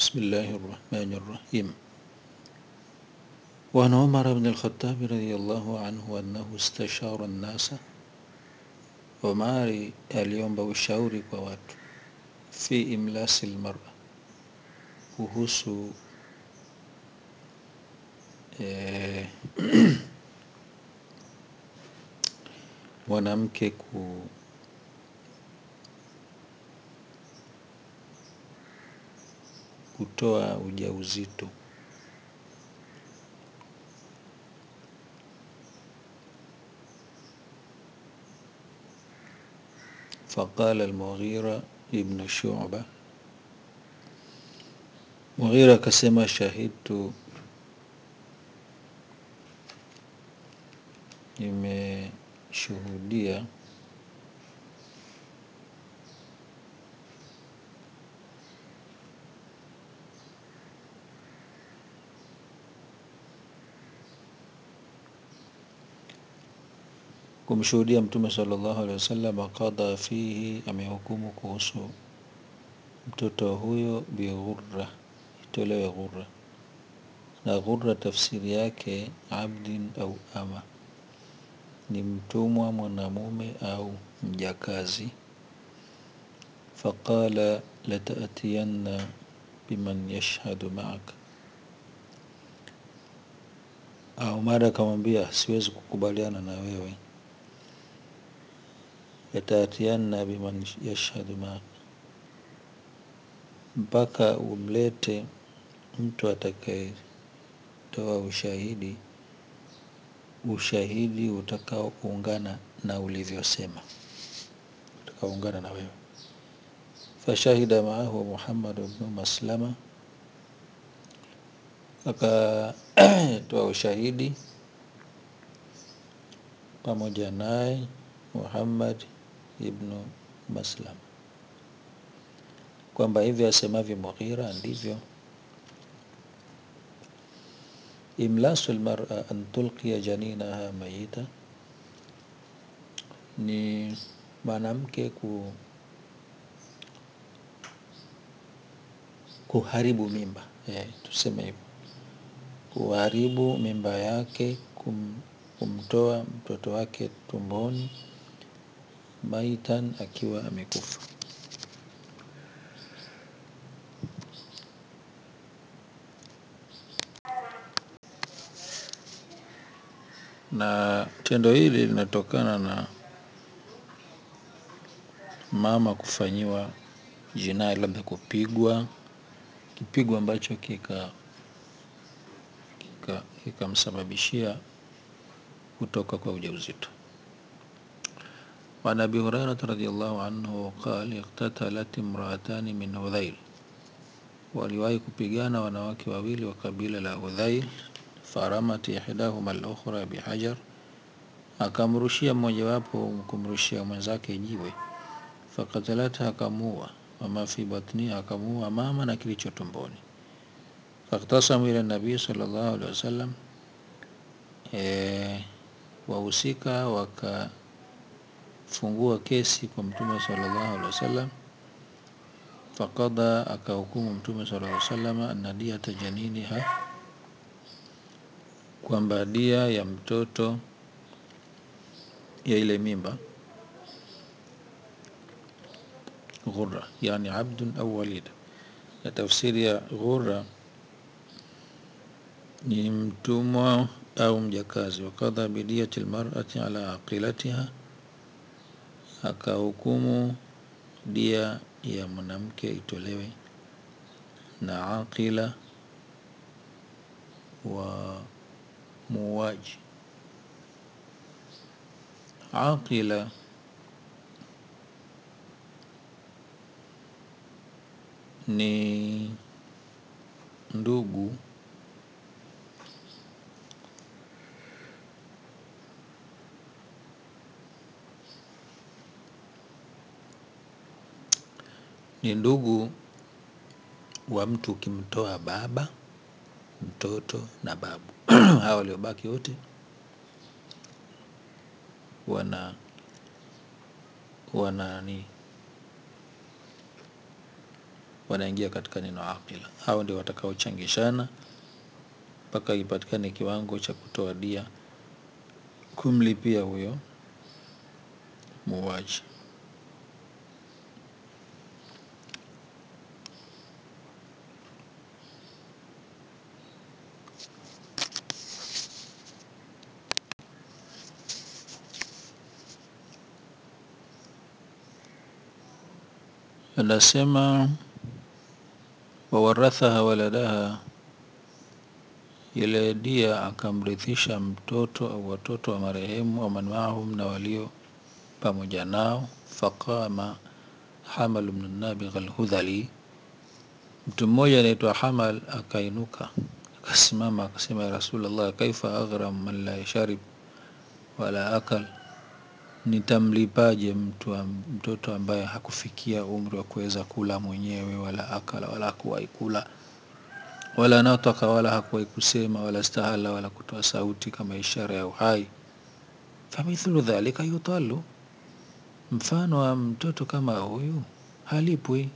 بسم الله الرحمن الرحيم وعن عمر بن الخطاب رضي الله عنه أنه استشار الناس Omari aliomba ushauri kwa watu fi imlasi lmara, kuhusu eh, mwanamke ku kutoa ujauzito. Faqala Almughira ibnu Shuba, Mughira akasema shahidtu, nimeshuhudia kumshuhudia Mtume sallallahu alaihi wasallam qadha fihi, amehukumu kuhusu mtoto huyo bighurra, itolewe ghurra. Na ghurra tafsiri yake abdin au ama, ni mtumwa mwanamume au mjakazi. Faqala latatiyanna biman yashhadu maaka, Umar akamwambia siwezi kukubaliana na wewe yataatianna biman yashhadu maaka, mpaka umlete mtu atakayetoa ushahidi, ushahidi utakaoungana na ulivyosema, utakaoungana na wewe. Fashahida maahu Muhammad bnu Maslama, akatoa ushahidi pamoja naye Muhammad ibnu Maslam kwamba hivyo asemavyo Mughira ndivyo. Imlasu lmara an tulqiya janinaha mayita, ni mwanamke ku, kuharibu mimba eh, tuseme hivyo, kuharibu mimba yake, kum, kumtoa mtoto wake tumboni maitan, akiwa amekufa. Na tendo hili linatokana na mama kufanyiwa jinai, labda kupigwa kipigo ambacho kika kikamsababishia kutoka kwa ujauzito. Waan abi Hurairata radhiyallahu anhu qala iqtatalat imraatani min Hudhail, waliwahi kupigana wanawake wawili wa kabila la Hudhail. Faramat ihdahuma al-ukhra bihajar, akamrushia mmojawapo kumrushia mwenzake jiwe. Fakatalatha, akamuua. Wama fi batniha, akamuua mama na kilicho tumboni. Faktasamu ila nabii sallallahu alaihi wasallam, e, wahusika wakafungua kesi kwa Mtume sallallahu alaihi wasallam. Faqada, akahukumu Mtume sallallahu alaihi wasallam anna diyata janiniha, kwamba dia ya mtoto ya ile mimba ghurra, yani abdun au walida. Na tafsiri ya ghurra ni mtumwa au mjakazi. Wakadha bidiyati lmarati ala aqilatiha, akahukumu dia ya mwanamke itolewe na aqila wa muuaji. Aqila ni ndugu ni ndugu wa mtu ukimtoa baba, mtoto na babu hawa waliobaki wote wana wana ni wanaingia katika neno aqila. Hao ndio watakaochangishana mpaka ipatikane kiwango cha kutoa dia kumlipia huyo muuaji. Anasema wawarathaha waladaha, ile dia akamrithisha mtoto au watoto wa marehemu au man maahum, na walio pamoja nao. Faqama Hamal bnu Nabigh Alhudhali, mtu mmoja anaitwa Hamal akainuka akasimama akasema, ya Rasulullah, kaifa aghram man la sharib wala akal, nitamlipaje mtu mtoto ambaye hakufikia umri wa kuweza kula mwenyewe wala akala wala hakuwahi kula wala nataka wala hakuwahi kusema wala stahala wala kutoa sauti kama ishara ya uhai. Famithlu dhalika yutalu, mfano wa mtoto kama huyu halipwi.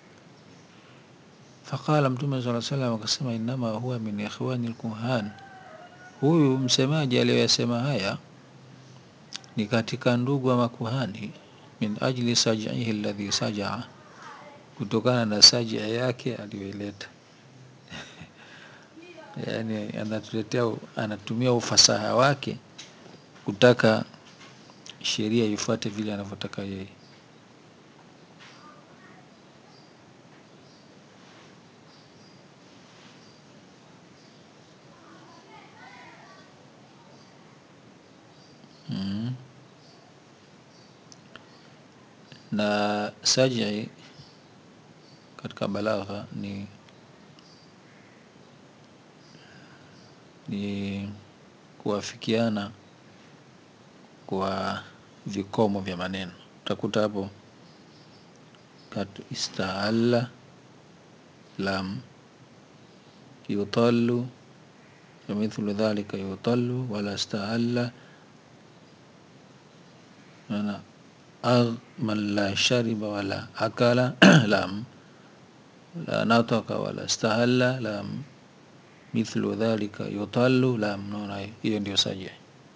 Faqala Mtume sala salam akasema, innama huwa min ikhwani lkuhan, huyu msemaji aliyoyasema haya ni katika ndugu wa makuhani. Min ajli saj'ihi alladhi sajaa, kutokana na sajia yake aliyoileta Yani anatuletea anatumia ufasaha wake kutaka sheria ifuate vile anavyotaka yeye. mm. Na sajii katika balagha ni ni kuwafikiana kwa vikomo vya maneno. Utakuta hapo katu istaalla lam yutallu famithlu dhalika yutallu wala staalla ana agh man la shariba wala akala lam la nataka wala stahalla lam mithlu dhalika yutallu lam. Naona hiyo ndio sajia.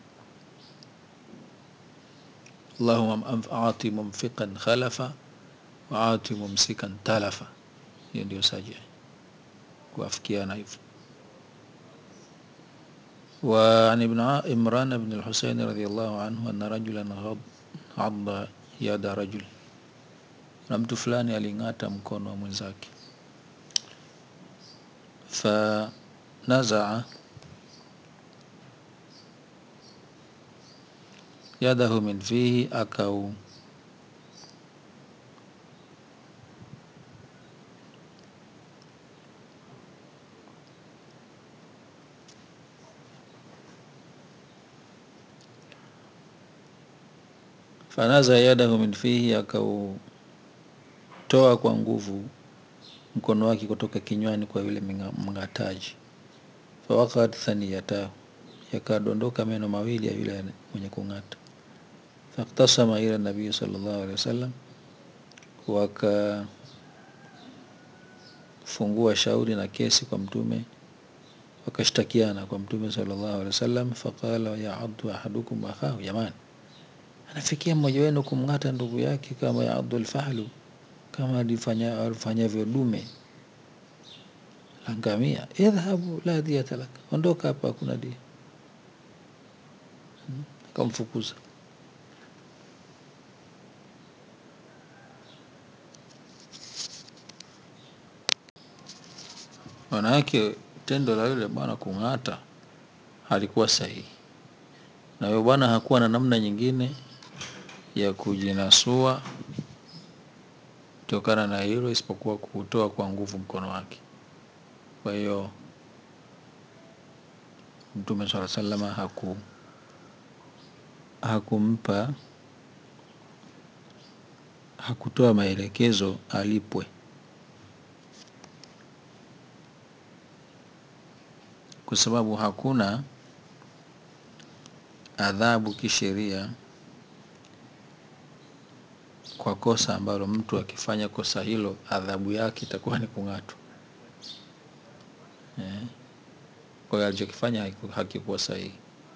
Allahumma ati mumfiqan khalafa wa ati mumsikan talafa, hiyo ndio sajia, kuafikiana hivyo. Wa an ibn Imran ibn al-Husayn radhiyallahu anhu anna rajulan adda yada rajul, na mtu fulani aling'ata mkono wa mwenzake. Fa nazaa yadahu min fihi, akau fanaza yadahu min fihi, akautoa kwa nguvu mkono wake kutoka kinywani kwa yule mng'ataji. Fawaqat thaniyatahu, yakadondoka meno mawili ya yule mwenye kung'ata. Faktasama ila nabii sallallahu alaihi wasallam, wakafungua shauri na kesi kwa Mtume, wakashtakiana kwa Mtume sallallahu alaihi wasallam. Faqala yaaddu ahadukum akhahu, jamani anafikia mmoja wenu kumng'ata ndugu yake kama yaaddu alfahlu, kama alifanyavyo dume la ngamia. Idhhabu la diyata lak, ondoka hapa, hakuna dia. Akamfukuza. Maana yake tendo la yule bwana kung'ata halikuwa sahihi, na yule bwana hakuwa na namna nyingine ya kujinasua kutokana na hilo isipokuwa kutoa kwa nguvu mkono wake. Kwa hiyo Mtume swalla sallama haku hakumpa hakutoa maelekezo alipwe, kwa sababu hakuna adhabu kisheria kwa kosa ambalo mtu akifanya kosa hilo adhabu yake itakuwa ni kung'atwa eh. Kwa hiyo alichokifanya hakiku- hakikuwa sahihi,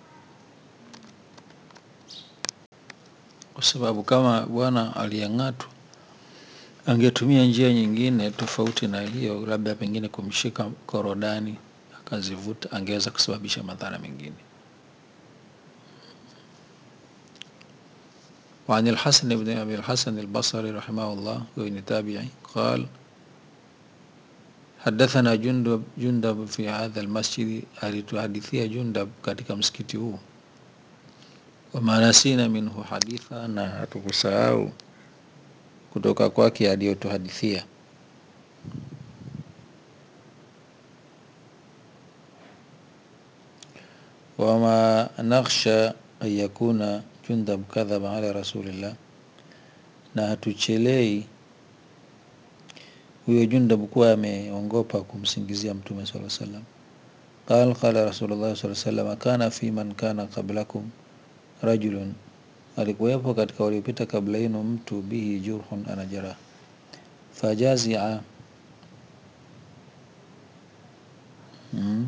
kwa sababu kama bwana aliyeng'atwa angetumia njia nyingine tofauti na hiyo, labda pengine kumshika korodani akazivuta, angeweza kusababisha madhara mengine. وعن الحسن بن أبي الحسن البصري رحمه الله وابن تابعي قال حدثنا جندب جندب في هذا المسجد alituhadithia Jundab katika msikiti huu wama nasina minhu haditha, na hatukusahau kutoka kwake aliyotuhadithia. wama nakhsha an yakuna Jundab kadhaba ala rasulillah, na hatuchelei huyo Jundab kuwa ameongopa kumsingizia Mtume sallallahu alaihi wasallam. Qal qala Rasulullah sallallahu alaihi wasallam, kana fi man kana qablakum rajulun, alikuwepo katika waliopita kabla yenu mtu bihi jurhun, ana jeraha fajazia mm.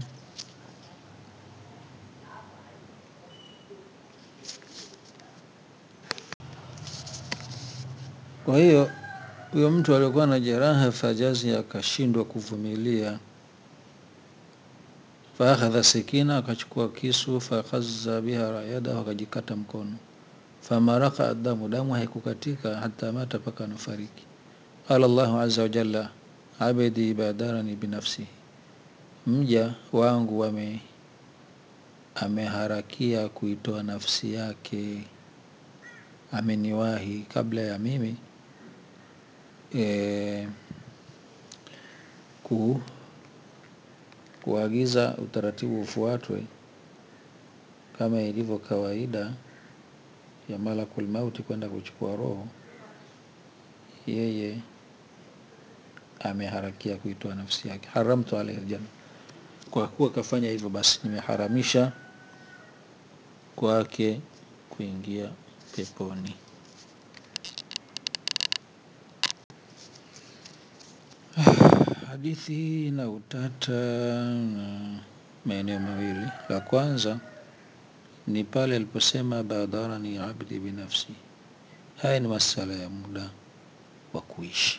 Kwa hiyo huyo mtu aliokuwa na jeraha fajazi akashindwa kuvumilia, faakhadha sikina, akachukua kisu, fakhaza biha yadahu, akajikata mkono, famaraka damu, damu haikukatika hata mata, mpaka anafariki. Qala Allahu azza wa jalla, abdi badarani binafsihi, mja wangu wame ameharakia kuitoa nafsi yake, ameniwahi kabla ya mimi e, ku, kuagiza utaratibu ufuatwe kama ilivyo kawaida ya malakul mauti kwenda kuchukua roho, yeye ameharakia kuitoa nafsi yake. Haramtu alaihi aljanna, kwa kuwa kafanya hivyo, basi nimeharamisha kwake kuingia peponi. Hadithi hii ina utata na maeneo mawili. La kwanza ni pale aliposema badarani abdi binafsi. Haya ni masala ya muda wa kuishi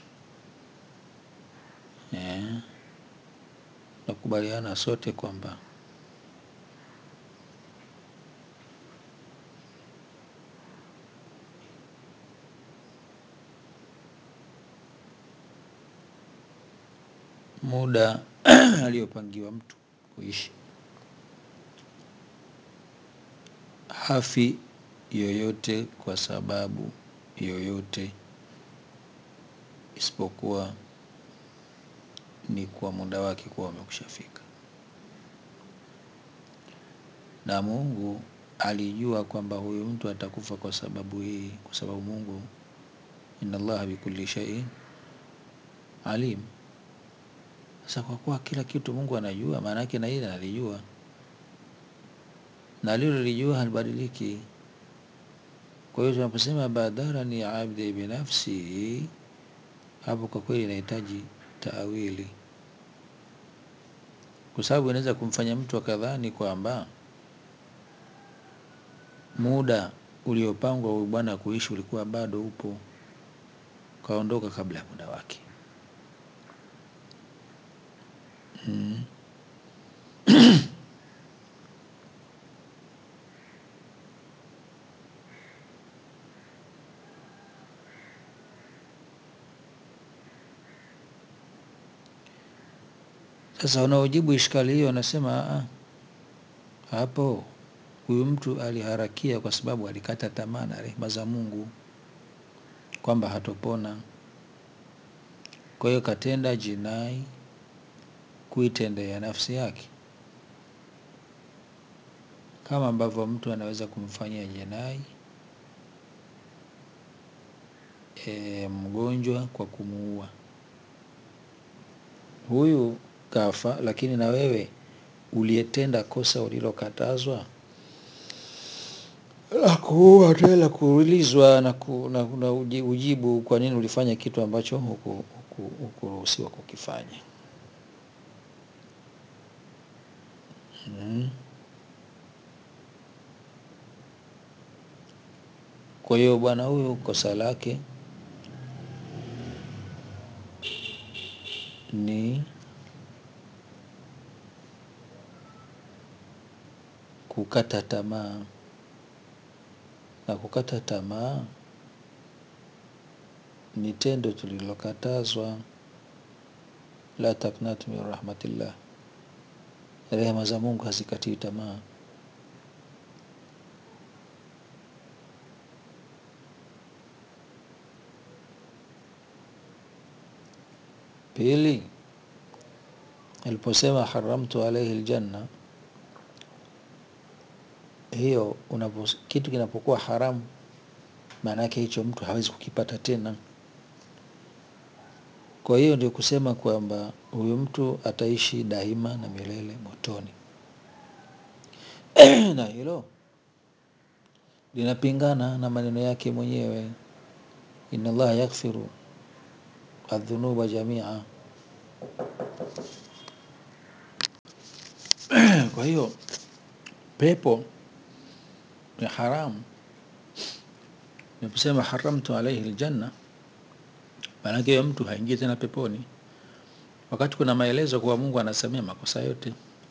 eh. Nakubaliana sote kwamba muda aliyopangiwa mtu kuishi hafi yoyote kwa sababu yoyote isipokuwa ni kwa muda wake kuwa umekushafika, na Mungu alijua kwamba huyu mtu atakufa kwa sababu hii, kwa sababu Mungu, inna Allaha bikulli shay'in alim. Sasa kwa kuwa kila kitu Mungu anajua, maana yake na ile analijua, na alilolijua halibadiliki. Kwa hiyo tunaposema badarani abdi binafsi, hapo kwa kweli inahitaji taawili, kwa sababu inaweza kumfanya mtu akadhani kwamba muda uliopangwa huyu bwana kuishi ulikuwa bado upo, kaondoka kabla ya muda wake. Mm. Sasa wanaojibu ishkali hiyo wanasema "Ah, hapo huyu mtu aliharakia kwa sababu alikata tamaa na rehema za Mungu kwamba hatopona. Kwa hiyo katenda jinai kuitendea nafsi yake, kama ambavyo mtu anaweza kumfanyia jinai e, mgonjwa kwa kumuua. Huyu kafa, lakini na wewe uliyetenda kosa ulilokatazwa la kuua tena kuulizwa na, ku, na, na uji- ujibu kwa nini ulifanya kitu ambacho huku- huku- hukuruhusiwa kukifanya. Mm. Kwa hiyo bwana huyu kosa lake ni kukata tamaa, na kukata tamaa ni tendo tulilokatazwa. La taknatu min rahmatillah, rehema za Mungu hazikatii tamaa. Pili, aliposema haramtu alaihi aljanna, hiyo unapo, kitu kinapokuwa haramu, maana yake hicho mtu hawezi kukipata tena. Kwa hiyo ndio kusema kwamba huyu mtu ataishi daima na milele motoni, na hilo linapingana na maneno yake mwenyewe, inna Allaha yaghfiru adhunuba jamia. Kwa hiyo pepo ni haramu. Niposema haramtu alaihi aljanna, maanake huyo mtu haingii tena peponi, wakati kuna maelezo kuwa Mungu anasamea makosa yote.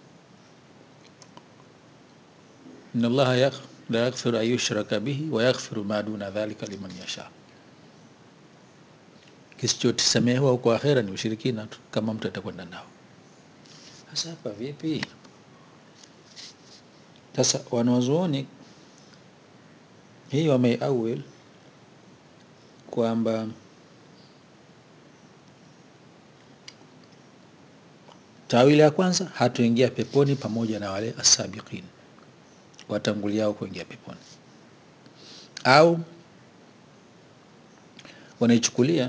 inna Allaha yakh- la yaghfiru an yushraka bihi wa yaghfiru ma duna dhalika liman yasha. Kisichosamehewa huko akhera ni ushirikina tu, kama mtu atakwenda nao. Sasa hapa vipi? Sasa wanazuoni hii wameawil kwamba tawili ya kwanza hatuingia peponi pamoja na wale asabiqin watanguliao kuingia peponi, au wanaichukulia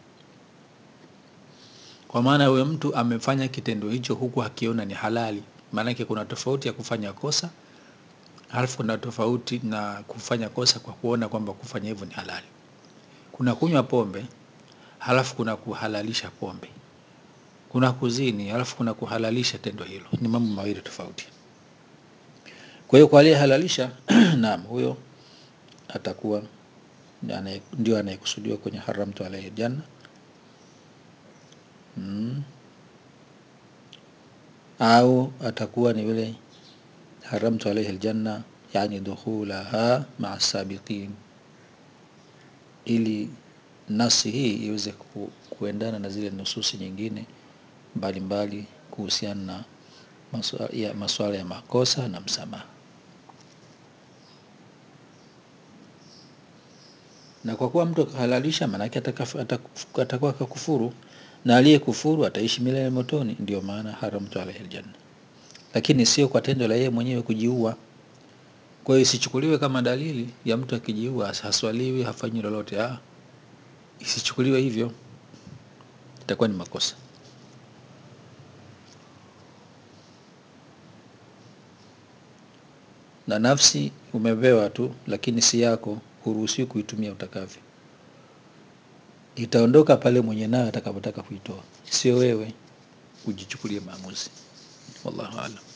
kwa maana huyo mtu amefanya kitendo hicho huku akiona ni halali. Maanake kuna tofauti ya kufanya kosa halafu kuna tofauti na kufanya kosa kwa kuona kwamba kufanya hivyo ni halali. Kuna kunywa pombe halafu kuna kuhalalisha pombe, kuna kuzini halafu kuna kuhalalisha tendo hilo, ni mambo mawili tofauti. Kwa hiyo kwa aliyehalalisha naam, huyo atakuwa ni anaye- ndio anayekusudiwa kwenye haramtu alaihi janna mm. au atakuwa ni yule haramtu alaihi aljanna, yani dukhulaha maa sabiqin, ili nasi hii iweze ku, kuendana na zile nususi nyingine mbalimbali kuhusiana na maswa- ya- masuala ya makosa na msamaha. Na kwa kuwa mtu akahalalisha, maanake atakaf- atakuf- atakuwa akakufuru, na aliyekufuru ataishi milele motoni. Ndio maana haramtu alaihi aljanna, lakini sio kwa tendo la yeye mwenyewe kujiua. Kwa hiyo isichukuliwe kama dalili ya mtu akijiua haswaliwi, hafanyi lolote. Ah, isichukuliwe hivyo, itakuwa ni makosa. Na nafsi umepewa tu, lakini si yako, huruhusiwi kuitumia utakavyo. Itaondoka pale mwenye nayo atakapotaka kuitoa, sio wewe ujichukulie maamuzi. Wallahu aalam.